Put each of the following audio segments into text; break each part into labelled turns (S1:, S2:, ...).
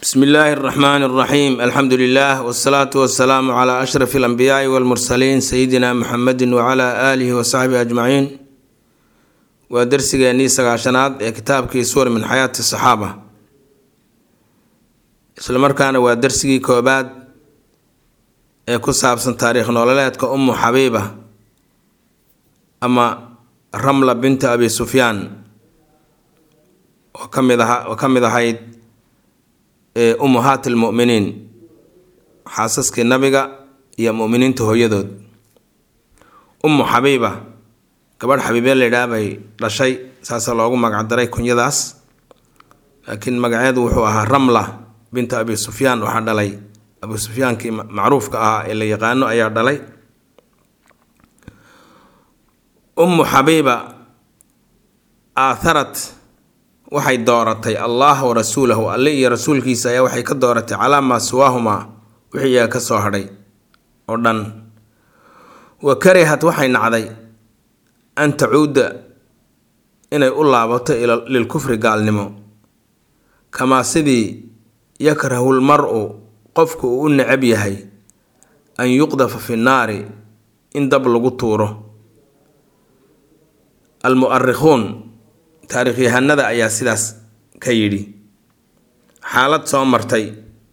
S1: bsmi illaahi اraxmaan اraxiim alxamdu lilah wsalaatu wasalaamu cla ashraf اlanbiyaai wاlmursaliin sayidina muxamedi wcla aalihi wasaxbihi ajmaciin waa dersigeennii sagaashanaad ee kitaabkii suwar min xayaati saxaaba islamarkaana waa dersigii koobaad ee ku saabsan taariikh nololeedka umu xabiiba ama ramla binta abi sufyaan oo kamid aha oo ka mid ahayd ummahaat almu'miniin xaasaskii nabiga iyo mu'miniinta hooyadood ummu xabiiba gabadh xabiibee laydhaah bay dhashay saasa loogu magacdaray kunyadaas laakiin magaceedu wuxuu ahaa ramla binta abi sufyaan waxaa dhalay abu sufyaankii macruufka ahaa ee la yaqaano ayaa dhalay ummu xabiiba aatharat waxay dooratay allah wa rasuulahu alle iyo rasuulkiisa ayaa waxay ka dooratay calaa maa siwaahumaa wixii iyaga ka soo hadhay oo dhan wa karihat waxay nacday an tacuuda inay u laabato lilkufri gaalnimo kamaa sidii yakrahu lmar-u qofku uu u necab yahay an yuqdafa fi nnaari in dab lagu tuuro almu'arikhuun taariikhyahanada ayaa sidaas ka yidhi xaalad soo martay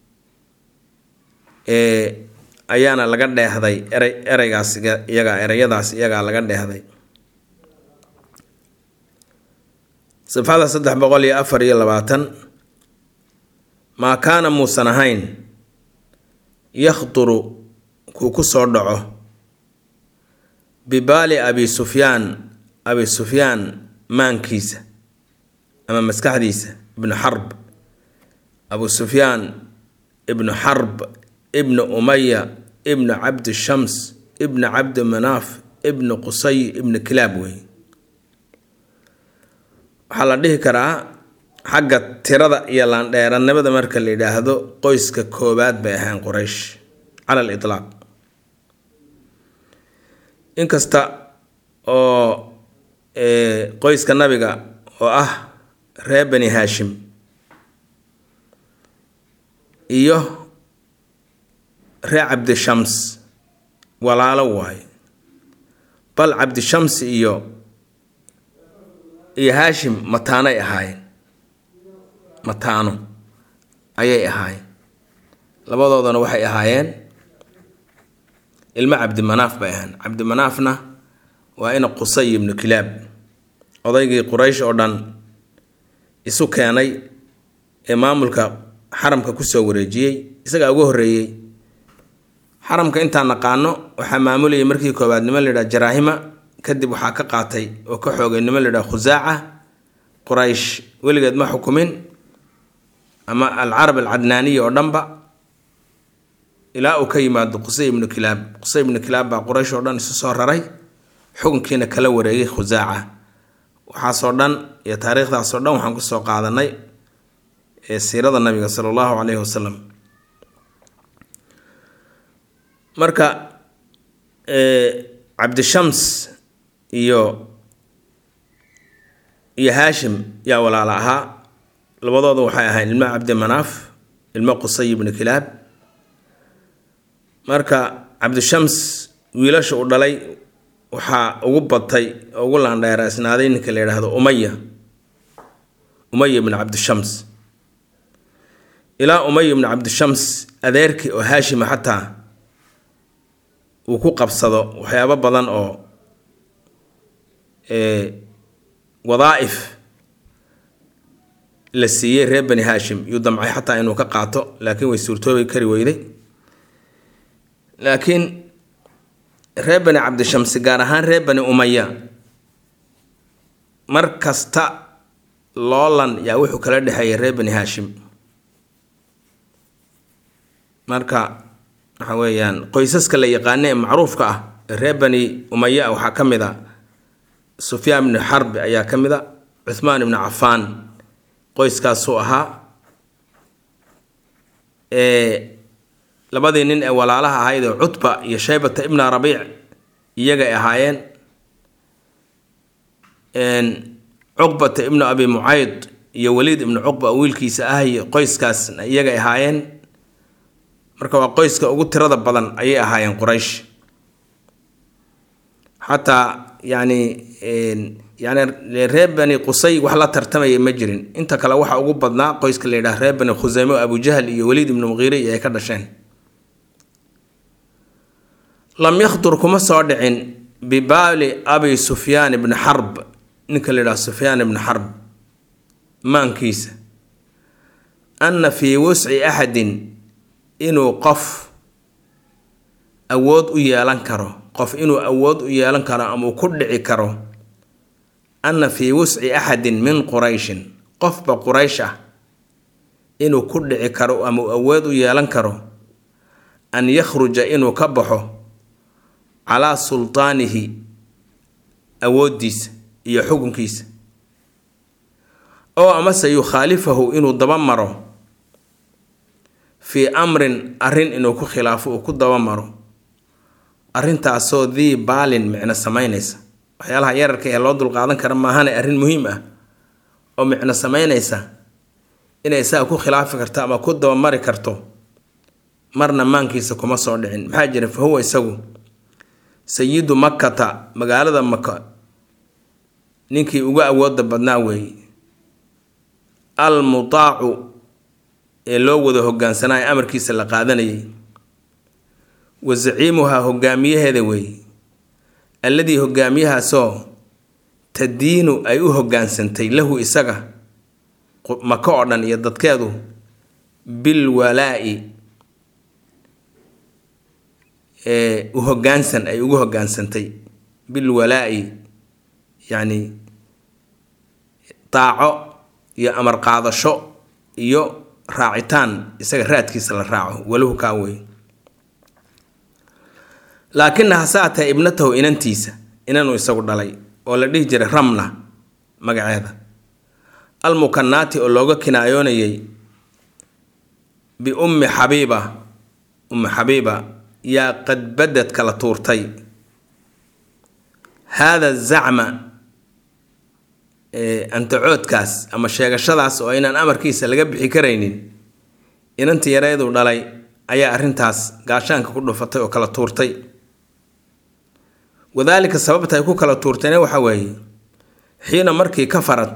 S1: ee ayaana laga dheehday erey ereygaas iyagaa ereyadaas iyagaa laga dheehday sifada saddex boqol iyo afar iyo labaatan maa kaana muusan ahayn yakhduru kuu ku soo dhaco bibaali abi sufyaan abi sufyaan maankiisa ama maskaxdiisa ibnu xarb abu sufyaan ibnu xarb ibnu umaya ibnu cabdi shams ibnu cabdi manaaf ibnu qusay ibnu kilaab wey waxaa la dhihi karaa xagga tirada iyo laandheeranimada marka la yidhaahdo qoyska koobaad bay ahayn quraysh cala al itlaaq inkasta oo qoyska nabiga oo ah reer bani haashim iyo reer cabdishams walaalo waaye bal cabdishams iyo iyo haashim mataanay ahaayeen mataano ayay ahaayeen labadoodana waxay ahaayeen ilmo cabdimanaaf bay ahayn cabdimanaafna waa ina qusay ibnu kilaab odaygii quraysh oo dhan isu keenay ee maamulka xaramka kusoo wareejiyey isagaa ugu horreeyey xaramka intaan naqaano waxaa maamulayay markii koowaad nimo layidhaha jaraahima kadib waxaa ka qaatay oo ka xoogay nimo layidhaha khusaaca quraysh weligeed ma xukumin ama alcarab alcadnaaniya oo dhanba ilaa uu ka yimaado qusay ibnu kilaab qusay ibnu kilaab baa quraysh oo dhan isu soo raray xukunkiina kala wareegay khusaaca waxaasoo dhan iyo taariikhdaasoo dhan waxaan kusoo qaadanay ee siirada nabiga sala allahu caleyhi wasalam marka cabdishams iyo iyo haashim yaa walaala ahaa labadooda waxay ahayn ilmo cabdi manaaf ilmo qusay ibnu kilaab marka cabdishams wiilasha uu dhalay waxaa ugu batay oo ugu laandheeraysnaaday ninka la yidhaahdo umaya umaya ibnu cabdishams ilaa umaya ibnu cabdishams adeerkii oo haashima xataa uu ku qabsado waxyaabo badan oo wadaa'if la siiyey reer bani haashim yuu damcay xataa inuu ka qaato laakiin way suurtoobi kari weyday laakiin reer bani cabdishamsi gaar ahaan reer bani umaya mar kasta loolan yaa wuxuu kala dhexeeyay reer bani haashim marka waxa weeyaan qoysaska la yaqaana ee macruufka ah ee reer bani umaya waxaa ka mid a sufyaan ibnu xarbi ayaa ka mid a cuthmaan ibnu cafaan qoyskaasuu ahaa labadii nin ee walaalaha ahayd oo cutba iyo shaybata ibna rabiic iyagay ahaayeen cuqbata ibnu abi mucayd iyo waliid ibnu cuqba oo wiilkiisa ah iyo qoyskaasna iyagay ahaayeen marka waa qoyska ugu tirada badan ayay ahaayeen quraysh xataa yani yani reer bani qusay wax la tartamaya ma jirin inta kale waxa ugu badnaa qoyska la yidhaha reer bani khuseyme oo abujahl iyo waliid ibnu muqiire iyo ay ka dhasheen lam yakhdur kuma soo dhicin bibaali abi sufyaan ibni xarb ninka la yidhaha sufyaan ibni xarb maankiisa anna fii wusci axadin inuu qof awood u yeelan karo qof inuu awood u yeelan karo ama uu ku dhici karo anna fii wusci axadin min qurayshin qofba quraysh ah inuu ku dhici karo ama uu awood u yeelan karo an yakhruja inuu ka baxo calaa sultaanihi awooddiisa iyo xukunkiisa oo amase yukhaalifahu inuu daba maro fii amrin arrin inuu ku khilaafo uu ku daba maro arrintaasoo dii baalin micno sameynaysa waxyaalaha yararka ee loo dulqaadan kara maahane arrin muhiim ah oo micno sameynaysa inay isaga ku khilaafi karto ama ku dabamari karto marna maankiisa kuma soo dhicin maxaa jira fa huwa isagu sayidu makkata magaalada maka ninkii ugu awooda badnaa weeye al mutaacu ee loo wada hogaansanaayo amarkiisa la qaadanayay wa zaciimuhaa hogaamiyaheeda weeye alladii hogaamiyahaasoo tadiinu ay u hogaansantay lahu isaga maka oo dhan iyo dadkeedu bil walaa-i ee u hogaansan ay ugu hogaansantay bil walaa-i yacni daaco iyo amar qaadasho iyo raacitaan isaga raadkiisa la raaco walahu kaa wey laakina hasaatee ibnatahu inantiisa inanuu isagu dhalay oo la dhihi jiray ramna magaceeda almukanaati oo looga kinaayoonayay biummi xabiiba ummi xabiiba yaa qad badad kala tuurtay haada zacma antacoodkaas ama sheegashadaas oo inaan amarkiisa laga bixi karaynin inantii yareeduu dhalay ayaa arrintaas gaashaanka ku dhufatay oo kala tuurtay wadaalika sababta ay ku kala tuurtayna waxa weeye xiina markii ka farad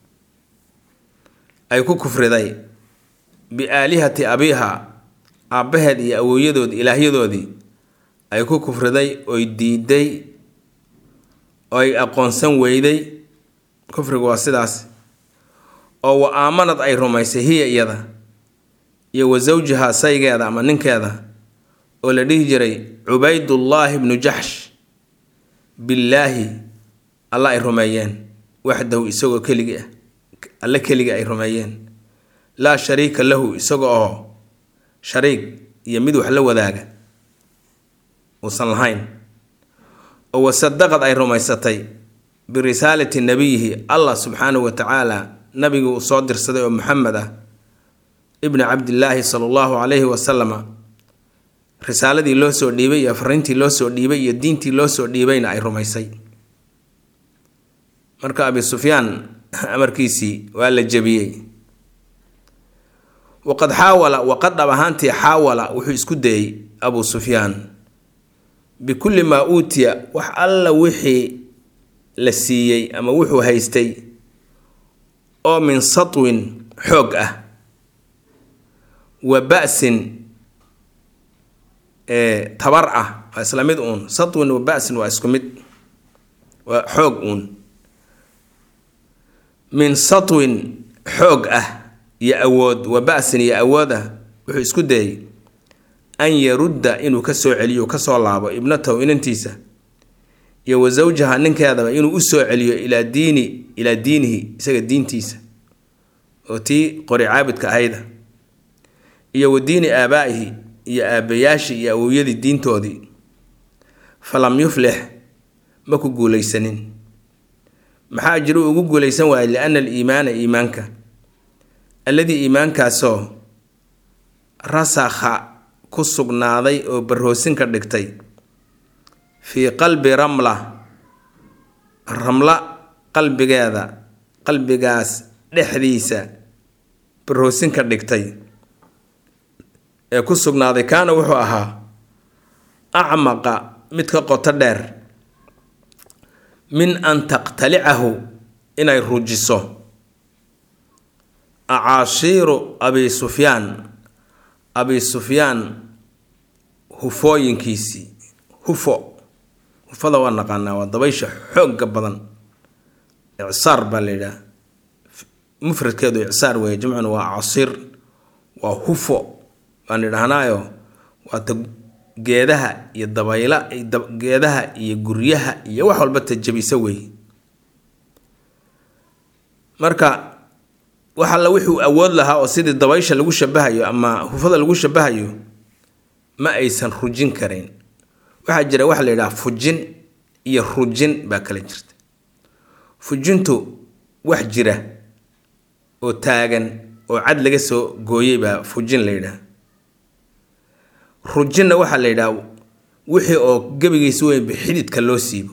S1: ay ku kufriday biaalihati abiiha aabbaheed iyo awooyadood ilaahyadoodii ay ku kufriday oy diiday oy aqoonsan weyday kufrigu waa sidaas oo wa aamanad ay rumaysay hiya iyada iyo wa sawjihaa saygeeda ama ninkeeda oo la dhihi jiray cubaydullaahi bnu jaxsh billaahi alla ay rumeeyeen waxdahu isagoo keligi ah alle keligii ay rumeeyeen laa shariika lahu isaga oo shariig iyo mid wax la wadaaga uusan lahayn oo wasadaqad ay rumaysatay birisaalati nabiyihi allah subxaanahu wa tacaala nabigii uu soo dirsaday oo maxamed ah ibni cabdillaahi sala allahu calayhi wasalama risaaladii loo soo dhiibay iyo fariintii loo soo dhiibay iyo diintii loo soo dhiibayna ay rumaysay marka abi sufyaan amarkiisii waa la jebiyey waqad xaawala waqad dhab ahaantii xaawala wuxuu isku dayey abu sufyaan bikulli maa uutiya wax alla wixii la siiyey ama wuxuu haystay oo min satwin xoog ah wa ba-sin tabar ah waa isla mid uun satwin wa ba-sin waa isku mid waa xoog uun min satwin xoog ah iyo awood wa ba-sin iyo awood ah wuxuu isku dayey an yarudda inuu ka soo celiyo ka soo laabo ibnatahu inantiisa iyo wa sawjaha ninkeedaba inuu u soo celiyo ilaa diini ilaa diinihi isaga diintiisa oo tii qori caabudka ahayda iyo wa diini aabaa'ihi iyo aabbayaashii iyo awowyadii diintoodii falam yuflix ma ku guulaysanin maxaa jiru ugu guulaysan waayay liana aliimaana iimaanka alladii iimaankaasoo rasakha ku sugnaaday oo barhoosin ka dhigtay fii qalbi ramla ramla qalbigeeda qalbigaas dhexdiisa baroosin ka dhigtay ee ku sugnaaday kaana wuxuu ahaa acmaqa mid ka qoto dheer min an taqtalicahu inay rujiso acaashiiru abi sufyaan abi sufyaan hufooyinkiisii hufo hufada waa naqaanaa waa dabaysha xoogga badan icsaar baa la yidhaha mufradkeedu icsaar weeye jamcuna waa casiir waa hufo baan idhahnaayo waata geedaha iyo dabayla geedaha iyo guryaha iyo wax walba tajabisa weeye marka wax alla wixuu awood lahaa oo sidii dabaysha lagu shabahayo ama hufada lagu shabahayo ma aysan rujin karayn waxaa jira waxa la yidhaha fujin iyo rujin baa kala jirta fujintu wax jira oo taagan oo cad laga soo gooyey baa fujin la yidhaha rujinna waxaa la yidhaha wixii oo gebigiisa weynba xididka loo siibo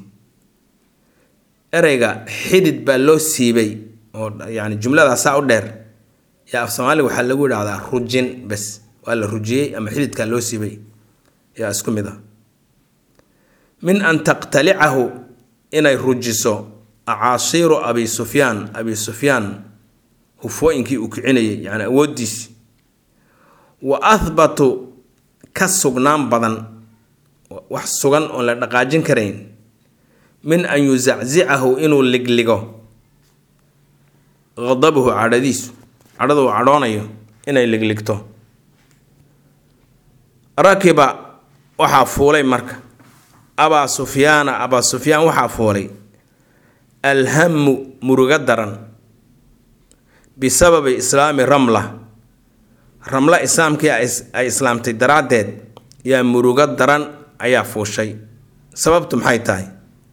S1: ereyga xidid baa loo siibay oo yani jumladaasaa u dheer yaa af soomaaliga waxaa lagu yidhahdaa rujin bes waa la rujiyey ama xididkaa loo siibay yaa isku mid ah min an taqtalicahu inay rujiso acaasiiru abi sufyaan abi sufyaan hufooyinkii uu kicinayay yani awooddiisi wa ahbatu ka sugnaan badan wax sugan oon la dhaqaajin karayn min an yusaczicahu inuu ligligo qadabuhu cadhadiisu cadhada uu cadhoonayo inay ligligto rakiba waxaa fuulay marka abaa sufyaana abaa sufyaan waxaa fuulay alhamu murugo daran bisababi islaami ramla ramla islaamkii ay islaamtay daraaddeed yaa murugo daran ayaa fuushay sababtu maxay tahay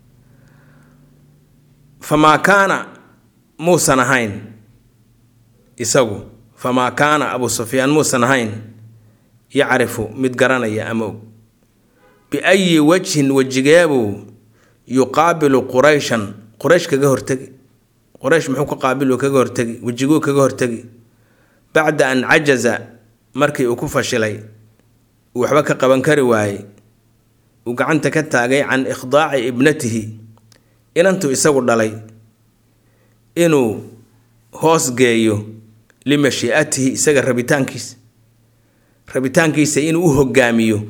S1: famaa kaana muusan ahayn isagu famaa kaana abu sufyaan muusan ahayn yacrifu mid garanaya ama og biayi wajhin wejigeebuu yuqaabilu qurayshan quraysh kaga hortegi quraysh muxuu ka qaabilu kaga hortegi wejiguu kaga hortegi bacda an cajaza markii uu ku fashilay uu waxba ka qaban kari waayey uu gacanta ka taagay can ikhdaaci ibnatihi inantuu isagu dhalay inuu hoos geeyo limashii'atihi isaga rabitaankiisa rabitaankiisa inuu u hogaamiyo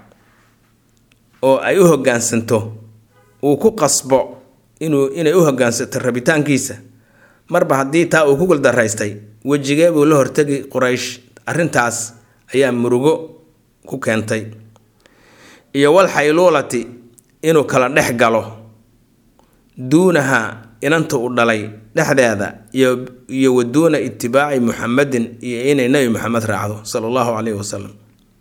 S1: oo ay u hogaansanto uu ku qasbo inuu inay u hogaansato rabitaankiisa marba haddii taa uu ku guldaraystay wejigee buu la hortegi quraysh arrintaas ayaa murugo ku keentay iyo wal xayluulati inuu kala dhex galo duunaha inanta uu dhalay dhexdeeda iyo iyo wa duuna itibaaci muxamedin iyo inay nebi moxamed raacdo sala allahu caleyhi wasalam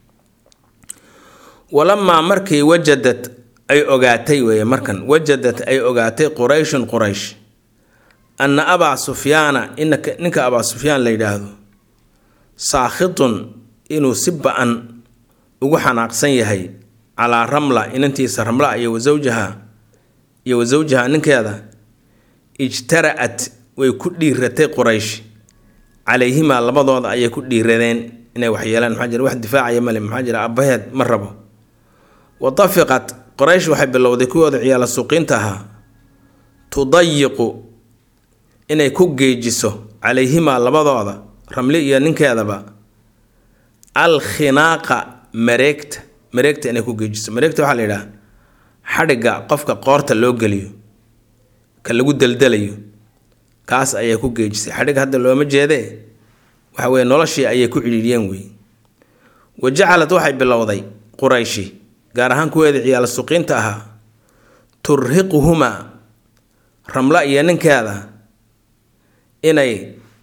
S1: walamaa markii wajadad ay ogaatay weeye markan wajadad ay ogaatay qurayshun quraysh anna abaa sufyaana inaka ninka abaa sufyaan la yidhaahdo saakhitun inuu si ba-an ugu xanaaqsan yahay calaa ramla inantiisa ramla iyo wasawjaha iyo wasawjaha ninkeeda ijtara-at way ku dhiiratay quraysh calayhimaa labadooda ayay ku dhiiradeen inay waxyeelaan maxaa jira wax difaacaya male maxaa jira abbaheed ma rabo wa tafiqat qoraysh waxay bilowday kuwooda ciyaala suuqiinta ahaa tudayiqu inay ku geejiso calayhimaa labadooda ramli iyo ninkeedaba alkhinaaqa mareegta mareegta inay ku geejiso mareegta waxaa la yidhaha xadhigga qofka qoorta loo geliyo ka lagu deldelayo kaas ayay ku geejisay xadhig hadda looma jeedee waxa weye noloshii ayay ku cidhiidhiyeen wey wa jacalad waxay bilowday qurayshi gaar ahaan kuweeda ciyaala suqiinta ahaa turhiquhumaa ramla iyo ninkeeda inay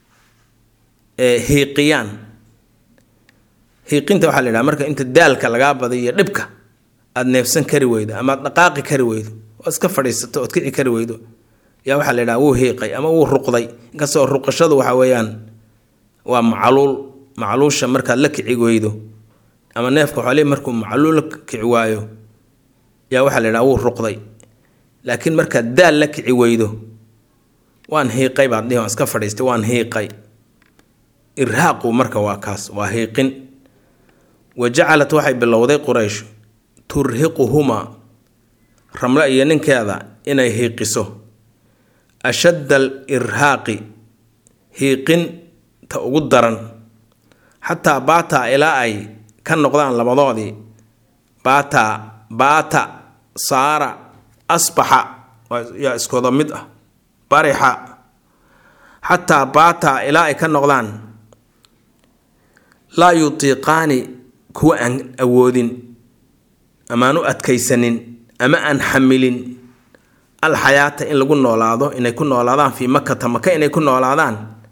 S1: hiiqiyaan hiiqinta waxaa la yidhaha marka inta daalka lagaa baday iyo dhibka aada neefsan kari weydo ama aad dhaqaaqi kari weydo oo iska fadhiisato ood kici kari weydo yaa waxaa la yidhaha wuu hiiqay ama wuu ruqday inkastoo ruqashadu waxa weeyaan waa macluul macluusha markaad la kici weydo ama neefka xoolihii markuu macluul la kici waayo yaa waxaa la yidhaha wuu ruqday laakiin markaad daal la kici weydo waan hiiqay baad dhihi waan iska fadhiistay waan hiiqay irhaaqu marka waa kaas waa hiiqin wa jacalat waxay bilowday quraysh turhiquhumaa ramle iyo ninkeeda inay hiiqiso ashadda al irhaaqi hiiqinta ugu daran xataa baataa ilaa ay ka noqdaan labadoodii baataa baata saara asbaxa yaa iskooda mid ah barixa xataa baataa ilaa ay ka noqdaan laa yutiiqaani kuwa aan awoodin amaan u adkaysanin ama aan xamilin alxayaata in lagu noolaado inay ku noolaadaan fii makata maka inay ku noolaadaan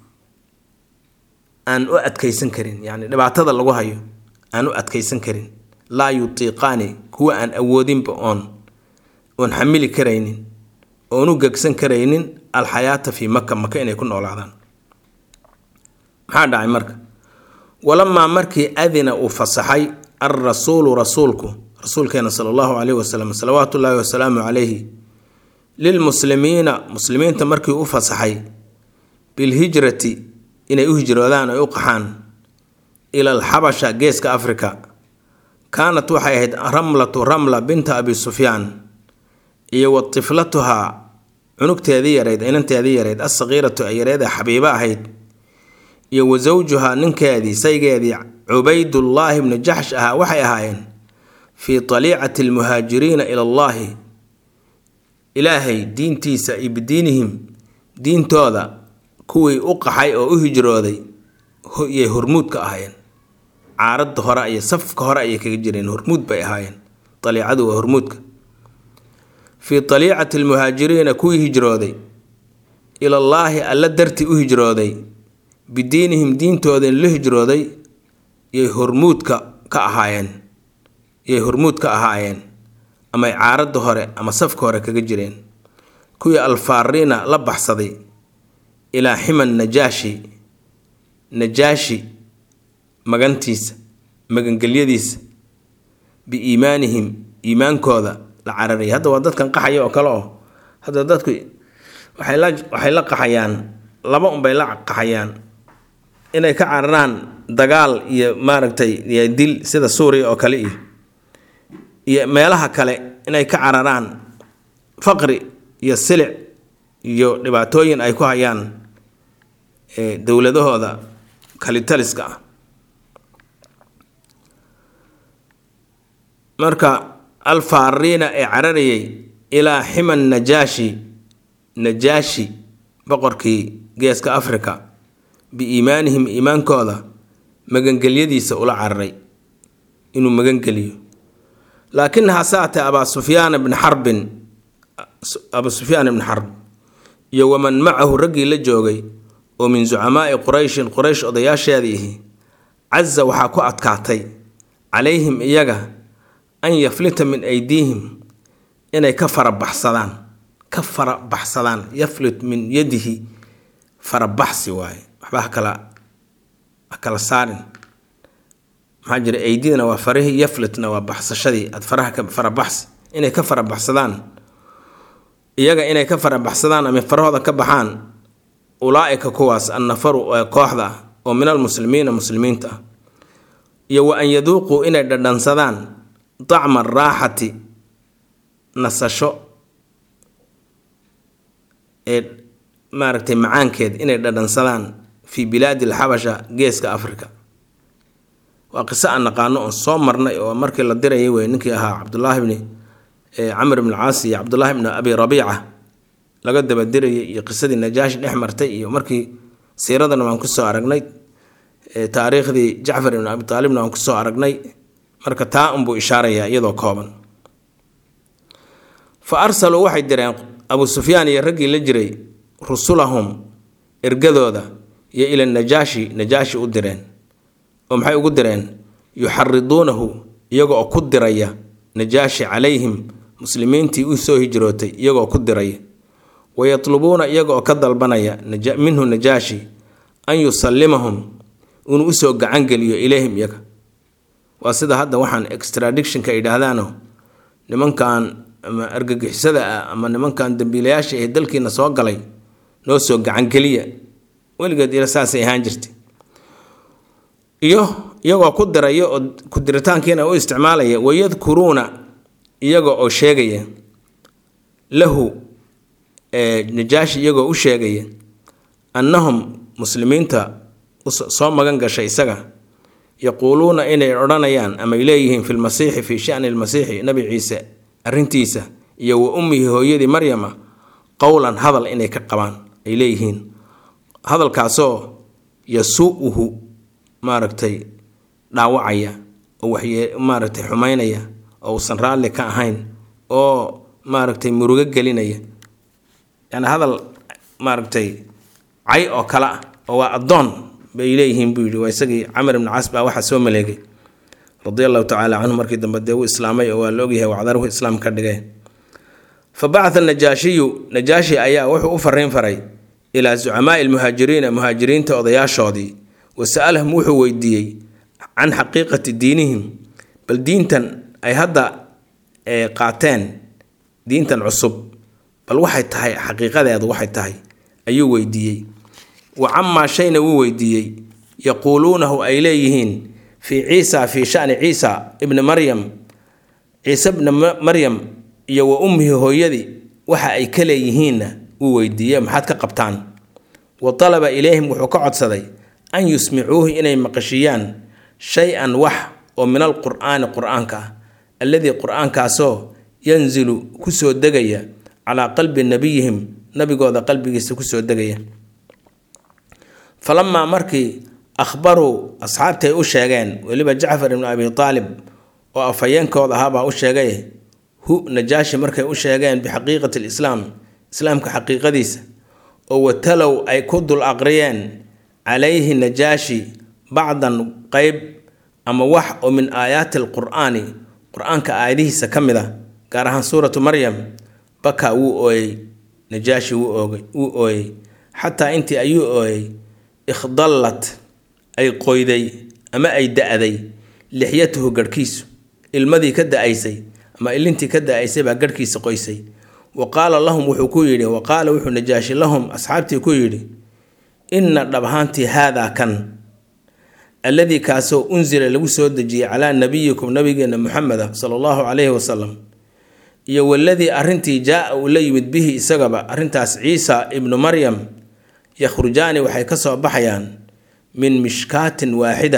S1: aan u adkaysan karin yacni dhibaatada lagu hayo aan u adkaysan karin laa yutiiqaani kuwa aan awoodinba oon oon xamili karaynin oon u gegsan karaynin alxayaata fii maka maka inay ku noolaadaan maxaa dhacay marka walamaa markii adina uu fasaxay alrasuulu rasuulku rasuulkeena sala allahu caleyhi wasalam salawaatu ullaahi wasalaamu calayhi lilmuslimiina muslimiinta markii u fasaxay bilhijrati inay u hijroodaan ay u qaxaan ila alxabasha geeska afrika kaanat waxay ahayd ramlatu ramla binta abi sufyaan iyo wa tiflatuhaa cunugteedii yarayd inanteedii yarayd assaqiiratu ay yareeda xabiibo ahayd iyo wa sawjuhaa ninkeedii saygeedii cubaydullaahi bnu jaxsh ahaa waxay ahaayeen fii taliicati almuhaajiriina ila allaahi ilaahay diintiisa iyo bidiinihim diintooda kuwii u qaxay oo u hijrooday yay hormuud ka ahaayeen caaradda hore iyo safka hore ayay kaga jireen hormuud bay ahaayeen aliicadu waa hormuudka fii taliicati almuhaajiriina kuwii hijrooday ilallaahi alla dartii u hijrooday bidiinihim diintooda la hijrooday yay hormuudka ka ahaayeen yay hormuud ka ahaayeen amay caaradda hore ama safka hore kaga jireen kuwii alfaariina la baxsaday ilaa ximan najaashi najaashi magantiisa magangelyadiisa biiimaanihim iimaankooda la cararayay hadda waa dadkan qaxaya oo kale oo hadda dadku waxay la waxay la qaxayaan laba unbay la qaxayaan inay ka cararaan dagaal iyo maaragtay iyo dil sida suuriya oo kale iyo iyo meelaha kale inay ka cararaan faqri iyo silic iyo dhibaatooyin ay ku hayaan dowladahooda kalitaliska ah marka alfaariina ee cararayay ilaa ximan najaashi najaashi boqorkii geeska africa biiimaanihim iimaankooda magangelyadiisa ula cararay inuu magangeliyo laakin hase atee abaa sufyaan bni xarbin abaa sufyaan ibni xarb iyo waman macahu raggii la joogay oo min zucamaai qurayshin quraysh odayaasheedii ihi casa waxaa ku adkaatay calayhim iyaga an yaflita min aydiihim inay ka farabaxsadaan ka farabaxsadaan yaflit min yadihi farabaxsi waaye waxba hakala ha kala saarin maxaa jira aydidana waa farihii yaflitna waa baxsashadii aad faraha ka farabaxsi inay ka farabaxsadaan iyaga inay ka farabaxsadaan ama farahooda ka baxaan ulaa-ika kuwaas annafaru ee kooxda ah oo min almuslimiina muslimiinta ah iyo wa an yaduuquu inay dhadhansadaan dacma araaxati nasasho ee maaragtay macaankeed inay dhadhansadaan fii bilaadi alxabasha geeska africa waa qiso aan naqaano oon soo marnay oo markii la dirayay wey ninkii ahaa cabdulaahi bni camr ibn caas iyo cabdulaahi bni abi rabiica laga dabadirayay iyo qisadii najaashi dhex martay iyo markii siiradana waan kusoo aragnay taariikhdii jacfar ibn abi taalibna waan kusoo aragnay marka taa unbuu ishaarayaa iyadoo kooban fa arsaluu waxay direen abu sufyaan iyo raggii la jiray rusulahum ergadooda iyo ila najaashi najaashi u direen oo maxay ugu direen yuxariduunahu iyaga oo ku diraya najaashi calayhim muslimiintii u soo hijrootay iyagoo ku diraya wayatlubuuna iyaga oo ka dalbanaya minhu najaashi an yusallimahum inuu usoo gacangeliyo ilayhim iyaga waa sida hadda waxaan extradictionka ay yidhaahdaano nimankan ama argagixisada ah ama nimankan dambiilayaasha ee dalkiina soo galay noo soo gacangeliya weligeed ila saasay ahaan jirtay iyo iyagoo ku diraya oo ku diritaankiina u isticmaalaya wayadkuruuna iyaga oo sheegaya lahu najaashi iyagoo u sheegaya annahum muslimiinta soo magan gashay isaga yaquuluuna inay odhanayaan amay leeyihiin fi lmasiixi fii shani lmasiixi nabi ciise arrintiisa iyo wa ummihi hooyadii maryama qowlan hadal inay ka qabaan ay leeyihiin hadalkaasoo yasuu-uhu maaragtay dhaawacaya oo waxye maaragtay xumaynaya oo uusan raalli ka ahayn oo maaragtay murugo gelinaya yani hadal maaragtay cay oo kale ah oo waa addoon bay leeyihiin buu yidhi waa isagii camar ibni cas baa waxaa soo maleegay radia allahu tacaala canhu markii dambe dee uu islaamay oo waa la ogyahay wacdaruhu islaam ka dhigay fa bacatha najaashiyu najaashi ayaa wuxuu u fariin faray ilaa zucamaai lmuhaajiriina muhaajiriinta odayaashoodii wa sa'alahum wuxuu weydiiyey can xaqiiqati diinihim bal diintan ay hadda qaateen diintan cusub bal waxay tahay xaqiiqadeedu waxay tahay ayuu weydiiyey wa camaa shayna wuu weydiiyey yaquuluunahu ay leeyihiin fii ciisa fii shani ciisa ibni maryam ciise bni maryam iyo wa ummihi hooyadii waxa ay ka leeyihiinna wuu weydiiye maxaad ka qabtaan wa talaba ilayhim wuxuu ka codsaday an yusmicuuhu inay maqashiyaan shay-an wax oo min alqur'aani qur-aanka ah alladii qur-aankaasoo yanzilu kusoo degaya calaa qalbi nabiyihim nabigooda qalbigiisa kusoo degaya falamaa markii akhbaruu asxaabtii ay u sheegeen weliba jacfar ibnu abi aalib oo afhayeenkooda ahaabaa u sheegay hu najaashi markay u sheegeen bixaqiiqati lislaam islaamka xaqiiqadiisa oo watalow ay ku dul aqriyeen calayhi najaashi bacdan qeyb ama wax oo min aayaati alqur'aani qur-aanka aayadihiisa ka mid a gaar ahaan suuratu maryam bakaa wuu ooyey najaashi wuu ooyey xataa intii ayuu ooyey ikhdallat ay qoyday ama ay da-day lixyatuhu garhkiisu ilmadii ka da-aysay ama ilintii ka da-aysay baa garhkiisa qoysay wa qaala lahum wuxuu ku yidhi wa qaala wuxuu najaashi lahum asxaabtii ku yidhi inna dhab ahaantii haadaa kan alladii kaasoo unsila lagu soo dejiyey calaa nabiyikum nabigeena muxameda sala allahu calayhi wasalam iyo waladii arrintii jaa-a uu la yimid bihi isagaba arrintaas ciisa ibnu maryam yakhrujaani waxay ka soo baxayaan min mishkaatin waaxida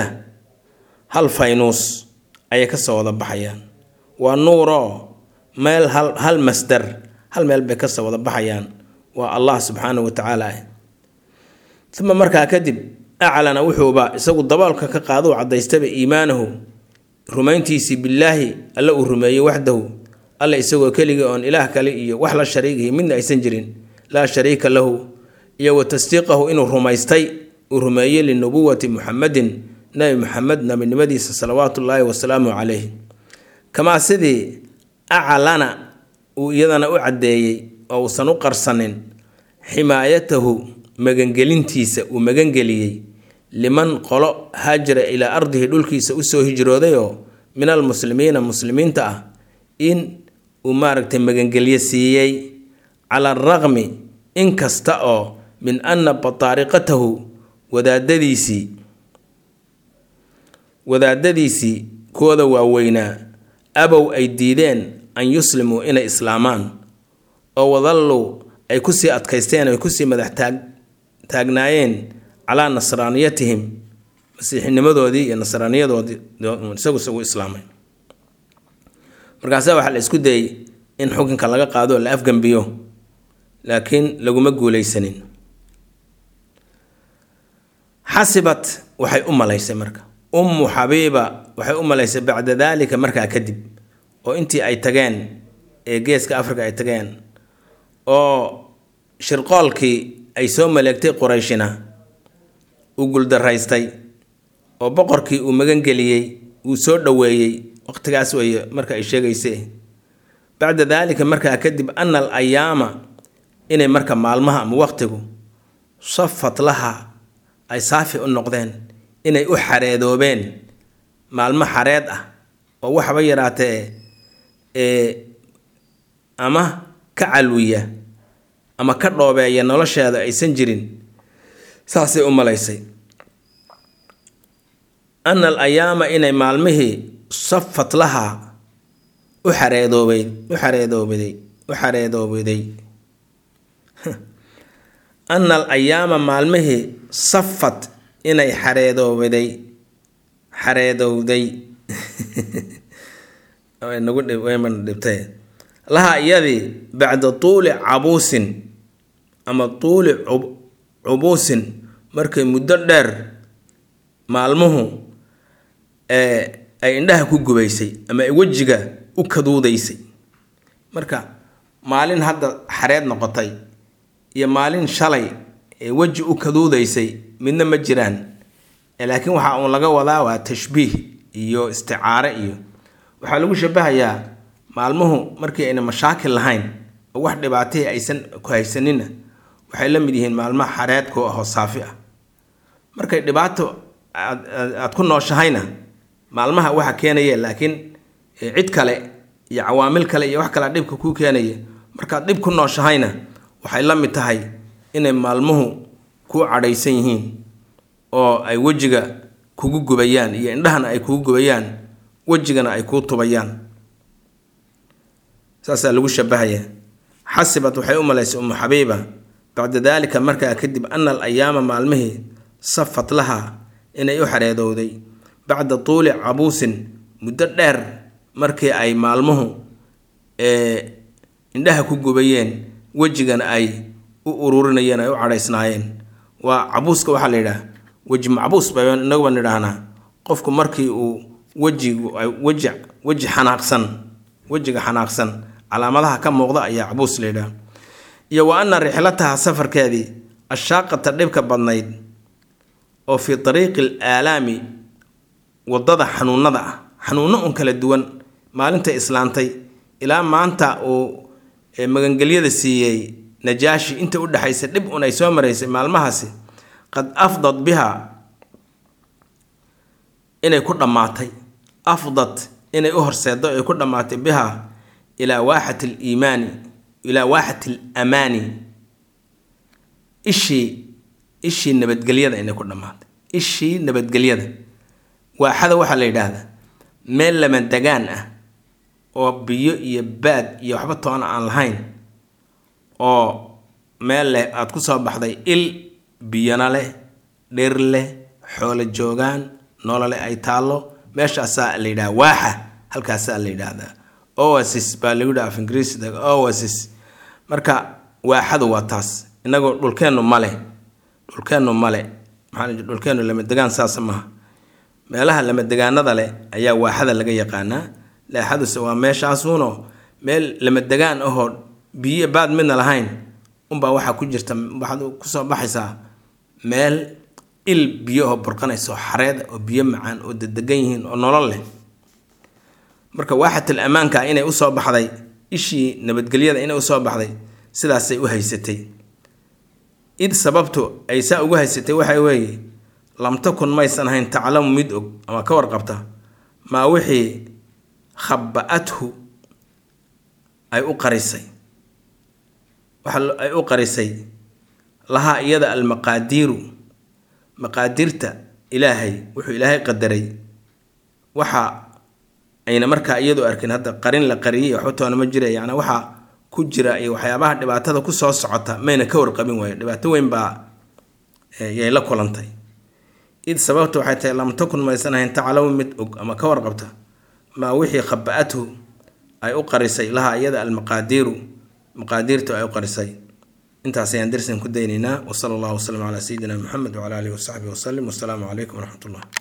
S1: hal faynuus ayay ka soo wada baxayaan waa nuuroo meel hal hal masdar hal meel bay kasoo wada baxayaan waa allah subxaanahu wa tacaala ah uma markaa kadib aclana wuxuuba isagu daboolka ka qaado u cadaystaba iimaanahu rumayntiisii billaahi alla uu rumeeyey waxdahu alla isagoo keligii oon ilaah kale iyo wax la shariigihi midna aysan jirin laa shariika lahu iyo wa tasdiiqahu inuu rumaystay uu rumeeyey linubuwati muxamedin nabi muxamed nabinimadiisa salawaatu ullaahi wasalaamu calayh kamaa sidii aclana uu iyadana u caddeeyey oo uusan u qarsanin ximaayatahu magangelintiisa uu magangeliyey liman qolo haajara ilaa ardihi dhulkiisa usoo hijroodayoo min almuslimiina muslimiinta ah in uu maaragtay magangelyo siiyey cala araqmi in kasta oo min anna bataariqatahu wadaadadiisii wadaadadiisii kooda waaweynaa abow ay diideen an yuslimuu inay islaamaan oo wadallow ay kusii adkaysteen ay kusii madax taag taagnaayeen calaa nasraaniyatihim masiixinimadoodii iyo nasraaniyadoodii isagu isagu islaamay markaasa waxaa la isku dayey in xukunka laga qaado oo la afgambiyo laakiin laguma guuleysanin xasibat waxay u malaysay marka ummu xabiiba waxay u malaysay bacda daalika markaa kadib oo intii ay tageen ee geeska africa ay tageen oo shirqoolkii ay soo maleegtay qurayshina uu guldaraystay oo boqorkii uu magangeliyey uu soo dhoweeyey waqtigaas weeye marka ay sheegayse bacda daalika markaa kadib ana al ayaama inay marka maalmaha ama waqtigu safat laha ay saafi u noqdeen inay u xareedoobeen maalmo xareed ah oo waxba yaraatee ee ama ka calwiya ama ka dhoobeeya nolosheeda aysan jirin saasay u malaysay ana al ayaama inay maalmihii safat lahaa u xareedoobay u xareedoobiday u xareedoobiday ana al ayaama maalmihii safat inay xareedoobiday xareedowday nagu wayman dhibtay lahaa iyadii bacda tuuli cabuusin ama tuuli cubuusin markay muddo dheer maalmuhu ay indhaha ku gubaysay ama ay wejiga u kaduudaysay marka maalin hadda xareed noqotay iyo maalin shalay ee weji u kaduudaysay midna ma jiraan laakiin waxa uun laga wadaa waa tashbiih iyo isticaare iyo waxaa lagu shabahayaa maalmuhu markii ayna mashaakil lahayn oo wax dhibaatahii aysan ku haysanina waxay la mid yihiin maalmaha xareedka oo ahoo saafi ah markay dhibaato aad ku nooshahayna maalmaha waxa keenaya laakiin cid kale iyo cawaamil kale iyo wax kale dhibka kuu keenaya markaad dhib ku nooshahayna waxay la mid tahay inay maalmuhu kuu cadhaysan yihiin oo ay wejiga kugu gubayaan iyo indhahana ay kugu gubayaan wejigana ay kuu tubayaan saasaa lagu shabahaya xasibad waxay u malaysay umu xabiiba bacda daalika markaa kadib ana al ayaama maalmihii safat lahaa inay u xareedowday bacda tuuli cabuusin muddo dheer markii ay maalmuhu indhaha ku gubayeen wejigana ay u ururinayeen ay u cadhaysnaayeen waa cabuuska waxaa la yidhaha weji macbuus ba inaguba nidhaahnaa qofku markii uu wejigu weji weji xanaaqsan wejiga xanaaqsan calaamadaha ka muuqda ayaa cabuus la yidhaha iyo wa ana rixlataha safarkeedii ashaaqata dhibka badnayd oo fii dariiqi al aalaami waddada xanuunada ah xanuuno un kala duwan maalinta islaantay ilaa maanta uu magangelyada siiyey najaashi inta u dhexaysa dhib un ay soo maraysay maalmahaasi qad afdad biha inay ku dhammaatay afdad inay u horseedo ay ku dhammaatay biha ilaa waaxat aliimaani ilaa waaxat alamaani ishii ishii nabadgelyada inay ku dhammaatay ishii nabadgelyada waaxada waxaa la yidhaahdaa meel lama degaan ah oo biyo iyo baad iyo waxba toona aan lahayn oo meel leh aada ku soo baxday il biyana leh dhir leh xoolo joogaan nolole ay taallo meeshaasaa la yidhaha waaxa halkaasaa la yidhaahdaa oasis baa lagu yidhaha af ingiriisda oasis marka waaxadu waa taas inagoo dhulkeennu male dhulkeennu male maxaa dhulkeennu lamadegaan saasa maaha meelaha lamadegaanada leh ayaa waaxada laga yaqaanaa laaxaduse waa meeshaasuunoo meel lamadegaan ahoo biyo baad midna lahayn unbaa waxaa ku jirta waxaad kusoo baxaysaa meel il biyoho burqanaysa oo xareed oo biyo macaan oo dedegan yihiin oo nolol leh marka waaxatul ammaanka inay usoo baxday ishii nabadgelyada inay usoo baxday sidaasay u haysatay id sababtu ay saa ugu haysatay waxay weeye lam takun maysan ahayn taclamu mid og ama ka warqabta maa wixii khaba-athu ay u qarisay waxa ay u qarisay lahaa iyada almaqaadiiru maqaadirta ilaahay wuxuu ilaahay qadaray waxa ayna markaa iyadu arkin hadda qarin la qariyay waxba toona ma jira yacni waxaa ku jira iyo waxyaabaha dhibaatada kusoo socota mayna ka warqabin waayo dhibaato weyn baa yay la kulantay id sababta waxay tahay lam takun maysan ahayn taclamu mid og ama ka warqabta maa wixii khaba-athu ay u qarisay lahaa iyada almaqaadiiru maqaadiirtu ay u qarisay intaas ayaan darsan ku daynaynaa wasala allahu wasalam calaa sayidina moxamed wcala alihi wasaxbihi wasalim wasalaamu calaykum waraxmat ullah